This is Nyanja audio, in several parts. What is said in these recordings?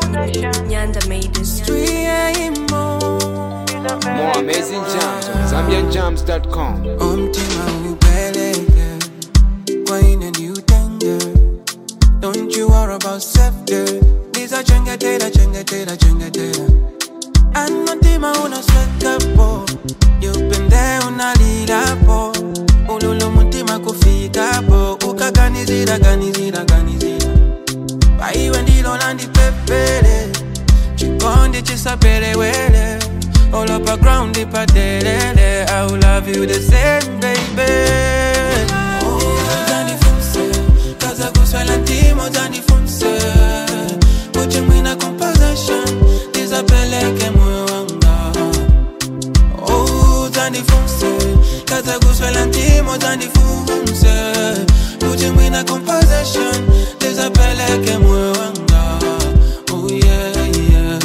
Nyanda made this. More amazing jams on ZambianJams.com. umtima ubeleke kwaine ndiutenge don't you worry about safety ndizachengetela chengetela chengetela anotima unoswekapo yupende unalilapo ululu mutima kufikapo ukaganizira ganizira ganizira paiwe ndilo landipepele chikondi chisapelewele all up a ground ipadelele i will love you the same baby Uzandifunse, kaza kuswela ntimo uzandifunse uche mwina composition ndizapeleke moyo wanga Oh, uzandifunse kaza kuswela ntimo uzandifunse uche mwina composition ndizapeleke moyo wanga oh yeah yeah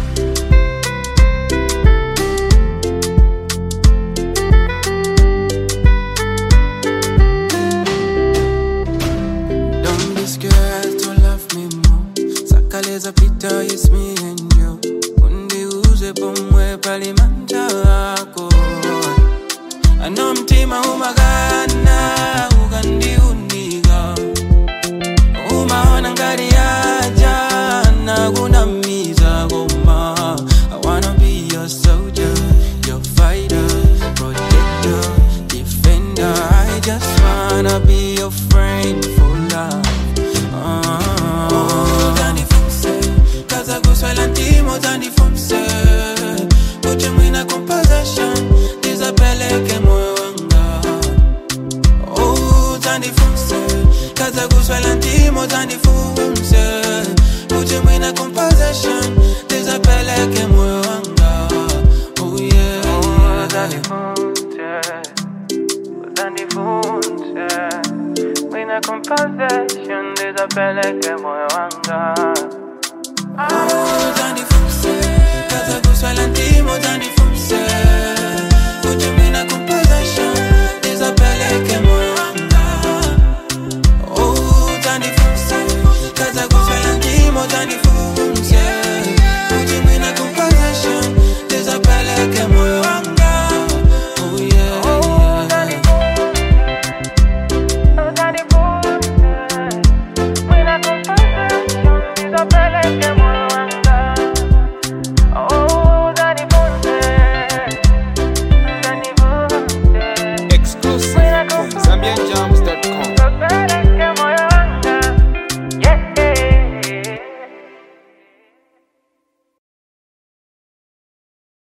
Don't be scared to love me more. Sakaleza pita, it's me and you. Undiuze pomwe palimanja ako. Ano mtima umagana, ukandiunika. Umaona ngati yaja, nakunamiza koma. I wanna be your soldier, your fighter, protector, defender. I just wanna be your friend for life. Oh, Zandifunse, kaza kuswela ntimo zandifunse. Uche mwina composition, ndizapeleke moyo wanga. Oh, zandifunse, kaza kuswela ntimo zandifunse. Uche mwina composition, ndizapeleke moyo wanga. Oh yeah, yeah. Uzandifunse Mina composition Ndizapeleke moyo wanga